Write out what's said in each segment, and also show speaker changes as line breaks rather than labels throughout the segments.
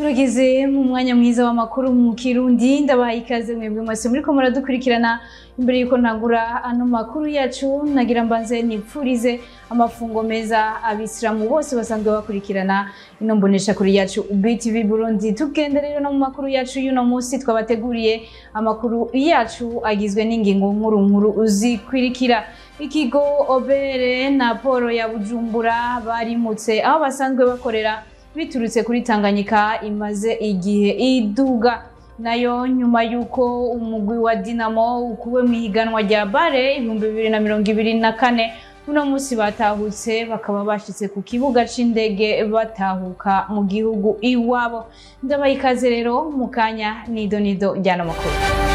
tugeze mu mwanya mwiza w'amakuru mu kirundi ndabaha ikaze mwebwe mwese muriko muradukurikirana imbere yuko ntangura ano makuru yacu nagira mbanze nipfurize amafungo meza abisilamu bose basanzwe bakurikirana ino mbonesha kuri yacu BTV Burundi tugende rero no mu makuru yacu y'uno munsi twabateguriye amakuru yacu agizwe n'ingingo nkuru nkuru zikwirikira ikigo obere na poro ya bujumbura barimutse aho basanzwe bakorera biturutse kuri tanganyika imaze igihe iduga nayo nyuma y'uko umugwi wa dinamo ukuwe mu ihiganwa rya bare ibihumbi bibiri na mirongo ibiri na kane uno munsi batahutse bakaba bashitse ku kibuga c'indege batahuka mu gihugu iwabo ndabaha ikaze rero mu kanya nido nido njyana makuru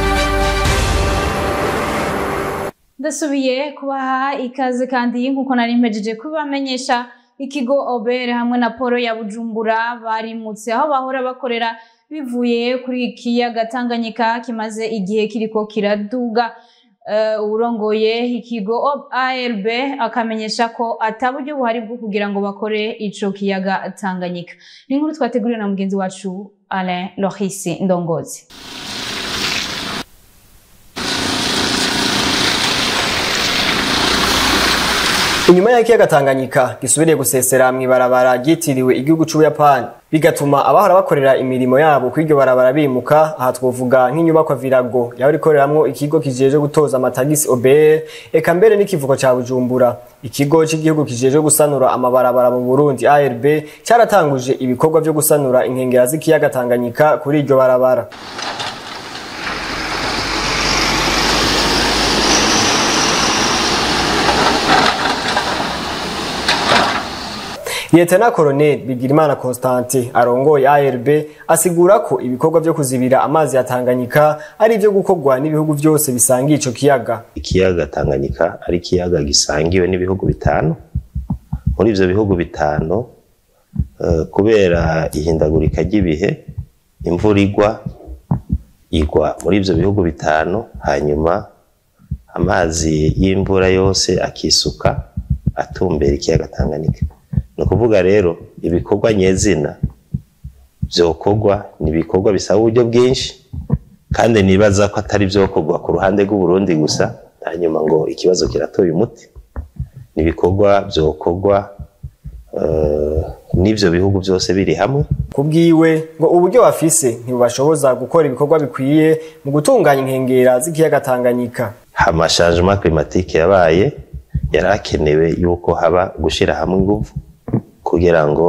ndasubiye kubaha ikaze kandi nk'uko nari mpejeje kubamenyesha ikigo obere hamwe na poro ya bujumbura barimutse aho bahora bakorera bivuye kuri ikiyaga tanganyika kimaze igihe kiriko kiraduga uh, urongoye ikigo arb akamenyesha ko ata buryo buhari bwo kugira ngo bakore ico kiyaga tanganyika ni inkuru twateguriwe na mugenzi wacu alain lohisi ndongozi
inyuma y'ikiyaga Tanganyika gisubiriye gusesera mw'ibarabara ryitiriwe igihugu c'Ubuyapani bigatuma abahora bakorera imirimo yabo kw'iryo barabara bimuka aha twovuga nk'inyubakwa Virago yahora ikoreramwo ikigo kijeje gutoza amatagisi OBR eka mbere n'ikivuko ca Bujumbura ikigo c'igihugu kijeje gusanura amabarabara mu Burundi ARB cyaratanguje ibikorwa vyo gusanura inkengera z'ikiyaga Tanganyika kuri iryo barabara Lieutenant Colonel Bigirimana Constantin arongoye ARB asigura ko ibikorwa vyo kuzibira amazi ya Tanganyika ari ivyo gukorwa n'ibihugu vyose bisangiye ico kiyaga.
Ikiyaga Tanganyika ari ikiyaga gisangiwe n'ibihugu bitanu. Muri ivyo bihugu bitanu uh, kubera ihindagurika ry'ibihe imvura igwa igwa muri ivyo bihugu bitanu hanyuma amazi y'imvura yose akisuka atumbera ikiyaga Tanganyika. ni ukuvuga rero ibikorwa nyezina byokorwa ni ibikorwa bisaba uburyo bwinshi kandi nibaza ko atari byokorwa ku ruhande rw'uburundi gusa hanyuma ngo ikibazo kiratoye umuti ni ibikorwa byokorwa n'ibyo bihugu byose biri hamwe
ku bwiwe ngo uburyo bafise ntibubashoboza gukora ibikorwa bikwiye mu gutunganya inkengera z'ikiyaga Tanganyika
amashangement climatique yabaye yari akenewe yuko haba gushyira hamwe ingufu kugira ngo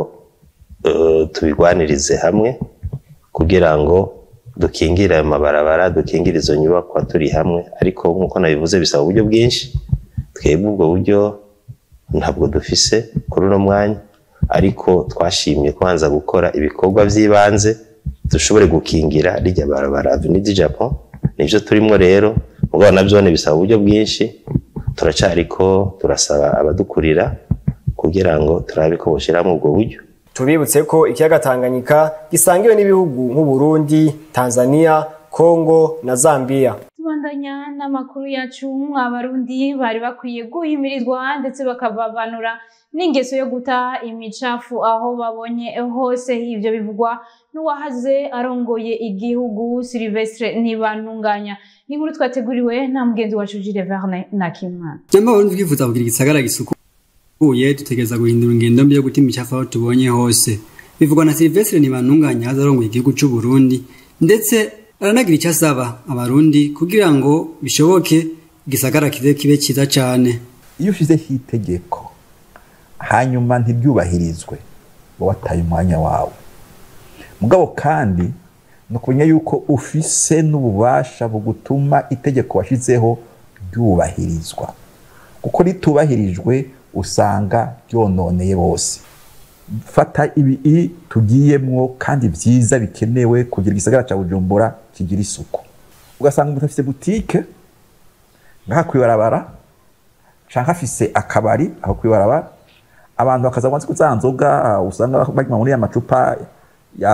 uh, tubigwanirize hamwe kugira ngo dukingire ayo mabarabara dukingire izo nyubakwa turi hamwe ariko nk'uko nabivuze bisaba uburyo bwinshi twebwe ubwo buryo ntabwo dufise kuri uno mwanya ariko twashimye kubanza gukora ibikorwa by'ibanze dushobore gukingira rijya barabara avenue du Japon nivyo turimo rero mugabo navyo bisaba uburyo bwinshi turacariko turasaba abadukurira kugira ngo turabe ko boshiramo ubwo buryo
tubibutse ko ikiyaga Tanganyika gisangiwe n'ibihugu nk'u Burundi, Tanzania, Kongo na Zambia.
tubandanya n'amakuru yacu abarundi bari bakwiye guhimirizwa ndetse bakababanura n'ingeso yo guta imicafu aho babonye hose ivyo bivugwa n'uwahaze arongoye igihugu Silvestre Ntibantunganya ni inkuru twateguriwe na mugenzi wacu Jules Verne Nakimana
Jamba Burundi twifuza kugira igisagara gisukuye dutegereza guhindura ingendo mbi yo guta imicafu aho tubonye hose bivugwa na Silvestre Ntibantunganya ahaze arongoye igihugu c'u Burundi ndetse aranagira icyo asaba abarundi kugira ngo bishoboke igisagara kize kibe cyiza cyane
iyo ushyizeho itegeko hanyuma ntiryubahirizwe uba wataye umwanya wawe mugabo kandi ni ukumenya yuko ufise n'ububasha bugutuma itegeko washyizeho ryubahirizwa kuko ritubahirijwe usanga ryononeye bose fata ibi tugiyemwo kandi byiza bikenewe kugira igisagara cya bujumbura kigira isuku ugasanga umuntu afite butike ngaha kwibarabara canke afise akabari aho kwibarabara abantu bakaza kwanza za nzoga usanga banywa muri ya macupa ya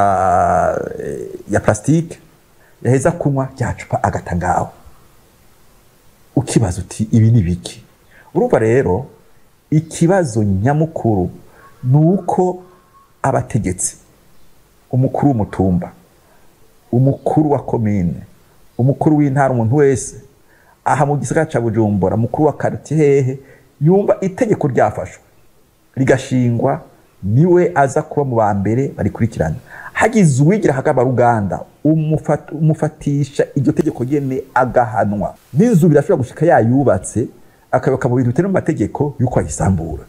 ya plastique yaheza kunywa rya cupa agata ngaho ukibaza uti ibi ni biki urumva rero ikibazo nyamukuru ni uko abategetsi umukuru w'umutumba umukuru wa komine umukuru w'intara umuntu wese aha mu gisagara ca bujumbura umukuru wa karitiye hehe yumva itegeko ryafashwe rigashingwa niwe aza kuba mu ba mbere barikurikirana hagize uwigira hagaba ruganda umufat- umufatisha iryo tegeko nyene agahanwa n'inzu birashobora gushika yayubatse akayoboka mu bintu bitari mu mategeko yuko ayisambura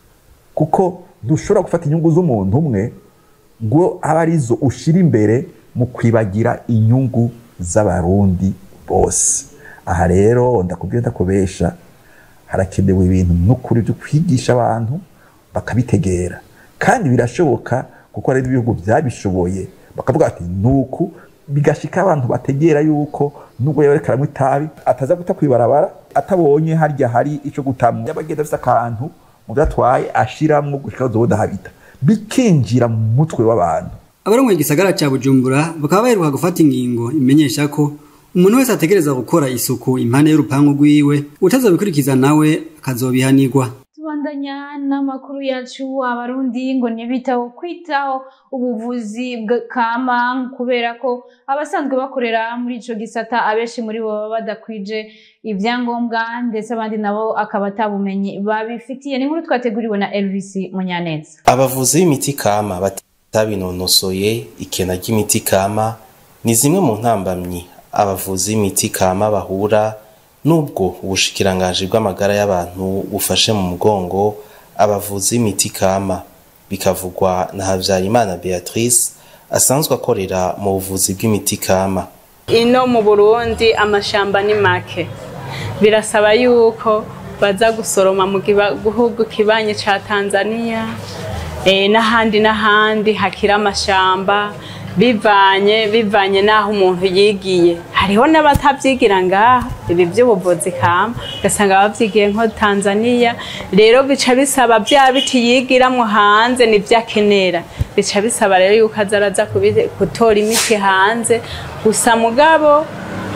kuko dushobora gufata inyungu z'umuntu umwe ngo abe arizo ushira imbere mu kwibagira inyungu z'abarundi bose aha rero ndakubwira ndakubesha harakenewe ibintu n'ukuri byo kwigisha abantu bakabitegera kandi birashoboka kuko hari ibihugu byabishoboye bakavuga ati nuku bigashika abantu bategera yuko nubwo yaba ariko aranywa itabi ataza guta kwibarabara atabonye harya hari ico gutamwa yaba agenda afise akantu mu byo atwaye ashiramwo gushika azoboda habita bikinjira mu mutwe w'abantu
abarongoye igisagara ca bujumbura bakaba baheruka gufata ingingo imenyesha ko umuntu wese ategereza gukora isuku impande y'urupangu rwiwe utazobikurikiza nawe akazobihanirwa
tubandanya n'amakuru yacu abarundi ngo ntibitaho kwitaho ubuvuzi bwa- kama kubera ko abasanzwe bakorera muri ico gisata abenshi muri bo baba badakwije ibyangombwa ndetse abandi nabo akaba atabumenyi babifitiye ni inkuru twateguriwe na elvis munyaneza
abavuzi b'imiti kama batabinonosoye ikena ry'imiti kama ni zimwe mu ntambamyi abavuzi b'imiti kama bahura nubwo ubushikiranganji bw'amagara y'abantu bufashe mu mugongo abavuzi b'imiti kama bikavugwa na Havyarimana Beatrice asanzwe akorera mu buvuzi bw'imiti kama
ino mu burundi amashamba ni make birasaba yuko baza gusoroma mu giba- gihugu kibanyi ca tanzania eh, n'ahandi n'ahandi hakiri amashamba bivanye bivanye n'aho umuntu yigiye hariho n'abatavyigira ngaha ibi vy'ubuvuzi kama ugasanga bavyigiye nko tanzania rero bica bisaba vya biti yigiramwo hanze nivyo akenera bica bisaba rero yuko aza araza kubi- gutora imiti hanze gusa mugabo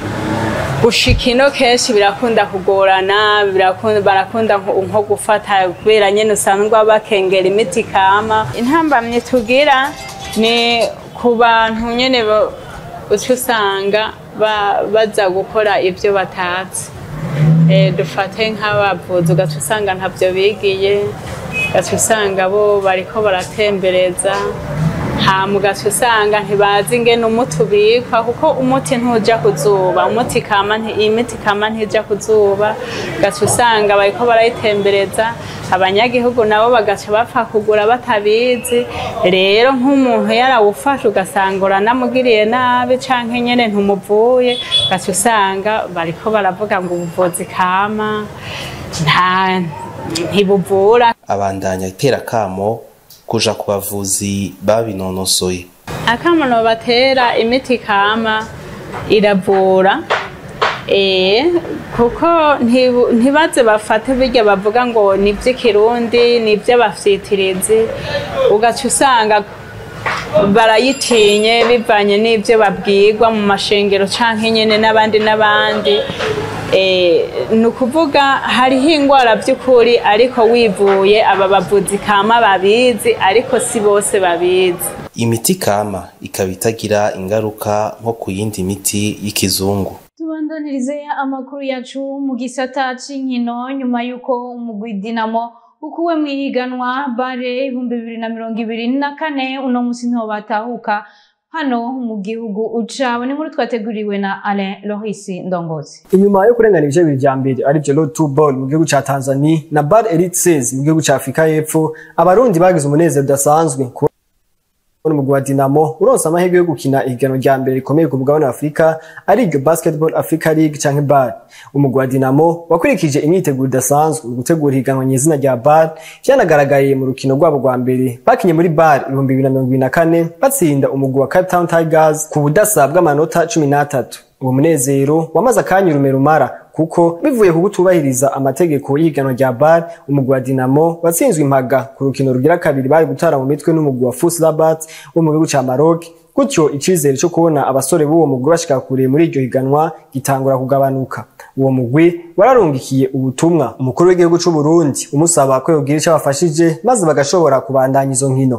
gushika ino kenshi birakunda kugorana birakunda barakunda nko nko gufata kubera nyene usanzwe bakengera imiti kama intambamye tugira ni ku bantu nyene ba- uca usanga ba- baza gukora ivyo batazi Eh, dufate nk'abavuzi ugaca usanga ntavyo bigiye ugaca usanga bo bariko baratembereza hama ugaca usanga ntibazi ingene umuti ubikwa kuko umuti ntuja ku zuba umuti kama nti- imiti kama ntija ku zuba ugaca usanga bariko barayitembereza abanyagihugu nabo bagaca bapfa kugura batabizi rero nk'umuntu yarawufashe ugasanga uranamugiriye nabi canke nyene ntumuvuye ugaca usanga bariko baravuga ngo ubuvuzi kama nta ntibuvura
abandanya itera kamo kuja ku bavuzi babinonosoye
akamono batera imiti kama iravura eh kuko ntibu- ntibaze bafate birya bavuga ngo ni iby'ikirundi ni iby'abafyitirizi ugaca usanga barayitinye bivanye n'ibyo babwirwa mu mashengero canke nyene n'abandi n'abandi Eh, ni ukuvuga hariho indwara by'ukuri ariko wivuye aba bavuzi kama babizi ariko si bose babizi
imiti kama ikaba itagira ingaruka nko ku yindi miti y'ikizungu
tubandanirize amakuru yacu mu gisata c'inkino nyuma y'uko umugwi dinamo ukuwe mu ihiganwa bare ibihumbi bibiri na mirongo ibiri na kane uno musi niho batahuka hano mu gihugu ucabo ni inkuru twateguriwe na alain lohisi ndongozi
inyuma yo kurengana ibice bibiri vya mbere arivyo road to ball mu gihugu ca tanzania na bar elite sales mu gihugu ca afurika y'epfo abarundi bagize umunezero udasanzwe kubona umugwi wa dinamo uronse amahirwe yo gukina ihiganwa rya mbere rikomeye ku mugabane wa afurika ariryo basketball africa league canke bar umugwi wa dinamo wakurikije imyiteguro idasanzwe mu gutegura ihiganwa nyezina rya bar vyanagaragaye mu rukino rwabo rwa mbere bakinye muri bar ibihumbi bibiri na mirongo ibiri na kane batsinda umugwi wa cape town tigers ku budasa bw'amanota cumi n'atatu uwo munezero wamaze akanya urume rumara kuko bivuye ku kutubahiriza amategeko y'ihiganwa rya bar umugwi wa dinamo watsinzwe impaga ku rukino rugira kabiri bari gutara mu mitwe n'umugwi wa fus rabat wo mu gihugu ca maroc gutyo icizere co kubona abasore b'uwo mugwi bashika kure muri iryo higanwa gitangura kugabanuka uwo mugwi wararungikiye ubutumwa umukuru w'igihugu c'u Burundi umusaba ko yogira ico abafashije maze bagashobora kubandanya izo nkino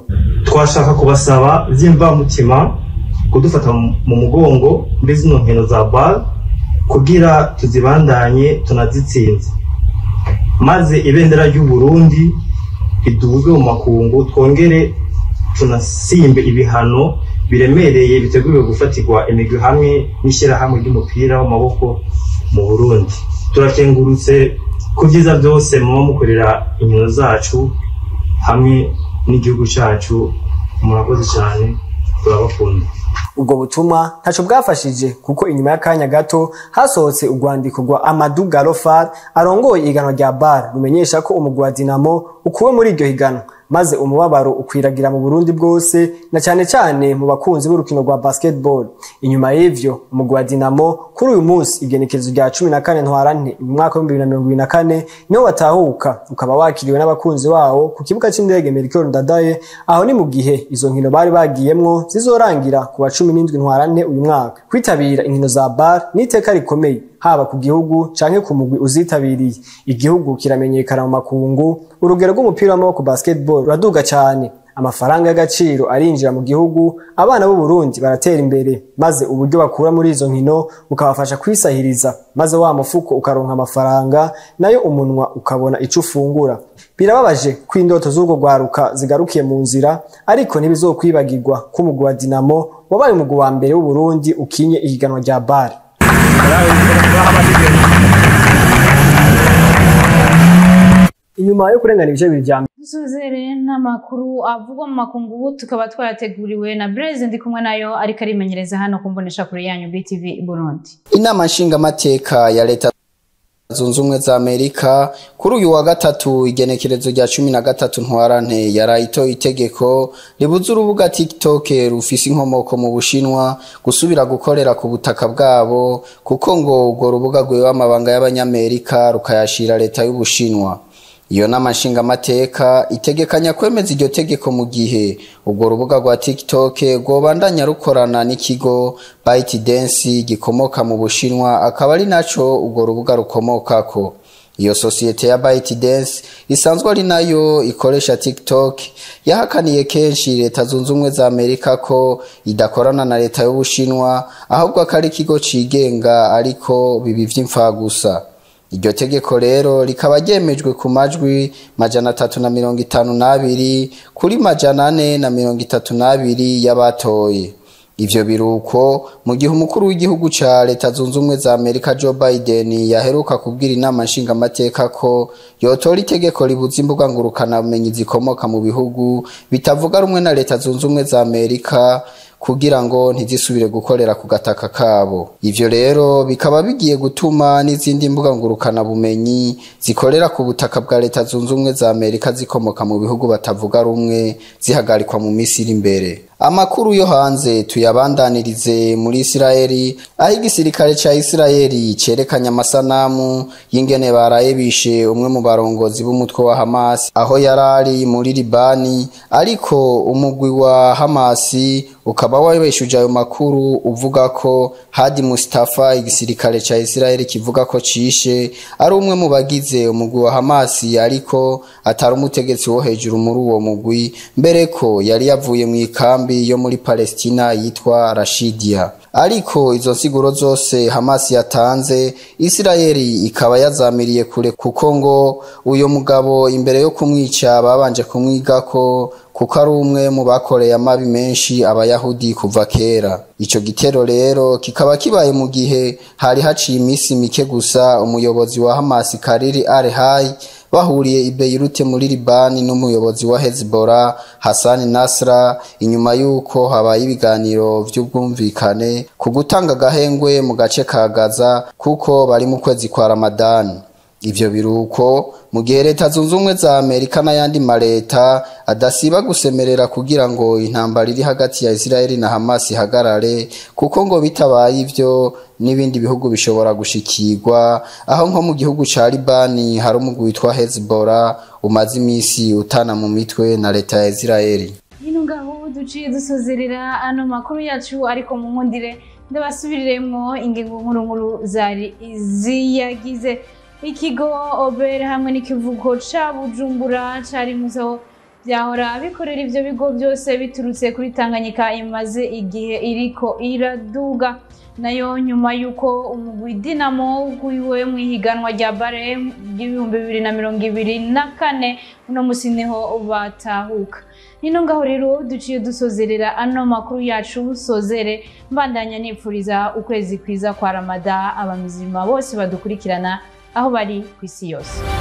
twashaka kubasaba by'imvamutima kudufata mu mugongo muri zino nkino za bar kugira tuzibandanye tunazitsinze maze ibendera ry'u Burundi riduzwe mu makungu twongere tunasimbe ibihano biremereye biteguriwe gufatirwa imigwi hamwe n'ishyirahamwe ry'umupira w'amaboko mu Burundi turakengurutse ku byiza byose muba mukorera inkino zacu hamwe n'igihugu cyacu murakoze cyane turabakunda
ubwo butumwa ntaco bwafashije kuko inyuma y'akanya gato hasohotse urwandiko rwa Amadou Garofar arongoye ihiganwa rya bar rumenyesha ko umugwi wa Dinamo ukuwe muri iryo higanwa maze umubabaro ukwiragira mu Burundi bwose na cyane cyane mu bakunzi b'urukino rwa basketball inyuma y'ivyo umugwi wa Dinamo kuri uyu munsi igenekerezo rya 14 ntwarante mu mwaka wa 2024 niho watahuka ukaba wakiriwe n'abakunzi wawo ku kibuga c'indege Melchior Ndadaye aho ni mu gihe izo nkino bari bagiyemwo zizorangira ku wa 17 ntwarante uyu mwaka kwitabira inkino za bar ni iteka rikomeye haba ku gihugu canke ku mugwi uzitabiriye igihugu kiramenyekana mu makungu urugero rw'umupira w'amaboko basketball ruraduga cyane amafaranga y'agaciro arinjira mu gihugu abana b'u Burundi baratera imbere maze uburyo bakura muri izo nkino bukabafasha kwisahiriza maze wa mufuko ukaronka amafaranga nayo umunwa ukabona ico ufungura birababaje ko indoto z'urwo rwaruka zigarukiye mu nzira ariko ntibizokwibagirwa ko umugwi wa Dinamo wabaye umugwi wa mbere w'u Burundi ukinye ihiganwa rya bar inyuma yo kurengana ibice bibiri vya
dusuzere n'amakuru avugwa mu makungu ubu tukaba twayateguriwe na Blaise ndi kumwe nayo ariko arimenyereza hano ku mbonesha kure yanyu BTV Burundi
inama nshingamateka ya leta zunze ubumwe za amerika kuri uyu wa gatatu igenekerezo rya cumi na gatatu ntwarante yarayitoye itegeko ribuza urubuga tiktok rufise inkomoko mu bushinwa gusubira gukorera ku butaka bwabo kuko ngo urwo rubuga rwewe amabanga y'abanyamerika rukayashira leta y'ubushinwa iyo nama nshingamateka itegekanya kwemeza iryo tegeko mu gihe urwo rubuga rwa tiktok rwobandanya rukorana n'ikigo ByteDance gikomoka mu bushinwa akaba ari naco urwo rubuga rukomokako iyo sosiyete ya ByteDance isanzwe ari nayo ikoresha TikTok yahakaniye kenshi leta zunze ubumwe za Amerika ko idakorana na leta y'ubushinwa ahubwo ko ari ikigo cigenga ariko bibi vy'imfagusa iryo tegeko rero rikaba ryemejwe ku majwi majana atatu na mirongo itanu n'abiri kuri majana ane na mirongo itatu n'abiri y'abatoye ivyo biruko mu gihe umukuru w'igihugu ca leta zunze ubumwe za amerika joe biden yaheruka kubwira inama nshingamateka ko yotora itegeko ribuza imbuga ngurukanabumenyi zikomoka mu bihugu bitavuga rumwe na leta zunze ubumwe za amerika kugira ngo ntizisubire gukorera ku gataka kabo ivyo rero bikaba bigiye gutuma n'izindi mbuga ngurukana bumenyi zikorera ku butaka bwa leta zunze ubumwe za amerika zikomoka mu bihugu batavuga rumwe zihagarikwa mu minsi iri imbere amakuru yo hanze tuyabandanirize muri isirayeli aho igisirikare ca isirayeli cerekanye amasanamu y'ingene baraye bishe umwe mu barongozi b'umutwe wa hamasi aho yarari muri libani ariko umugwi wa hamasi ukaba wabeshuje ayo makuru uvuga ko hadi mustafa igisirikare ca isirayeli kivuga ko cishe ari umwe mu bagize umugwi wa hamasi ariko atari umutegetsi wo hejuru muri uwo mugwi mbere ko yari yavuye mu ikambi yo muri palestina yitwa rashidia ariko izo nsiguro zose hamasi yatanze isirayeli ikaba yazamiriye kure kuko ngo uyo mugabo imbere yo kumwica babanje kumwigako kuko ari umwe mu bakoreye amabi menshi abayahudi kuva kera ico gitero rero kikaba kibaye mu gihe hari haciye iminsi mike gusa umuyobozi wa hamasi kariri arehai bahuriye i Beirut muri Libani n'umuyobozi wa Hezbollah Hassan Nasra inyuma yuko habaye ibiganiro vy'ubwumvikane ku gutanga gahengwe mu gace ka Gaza kuko bari mu kwezi kwa Ramadan ivyo biruko mu gihe leta zunze ubumwe za amerika n'ayandi maleta adasiba gusemerera kugira ngo intambara iri hagati ya isirayeli na hamas ihagarare kuko ngo bitabaye ivyo n'ibindi bihugu bishobora gushikirwa aho nko mu gihugu ca libani hari umugwi witwa hezbollah umaze imisi utana mu mitwe na leta ya isirayeli
hino ngaho duciye dusozerera ano makuru yacu ariko mu nkundire ndabasubiriremwo ingingo nkuru nkuru zari ziyagize ikigo obere hamwe n'ikivugo ca bujumbura cari muzo byahora bikorera ivyo bigo byose biturutse kuri Tanganyika imaze igihe iriko iraduga nayo nyuma y'uko umugwi Dinamo wiwe mu ihiganwa rya bare ry'ibihumbi bibiri na mirongo ibiri na kane uno musi niho batahuka nino ngaho rero duciye dusozerera ano makuru yacu sozere mbandanya nipfuriza ukwezi kwiza kwa ramada abamizima bose badukurikirana aho bari ku isi yose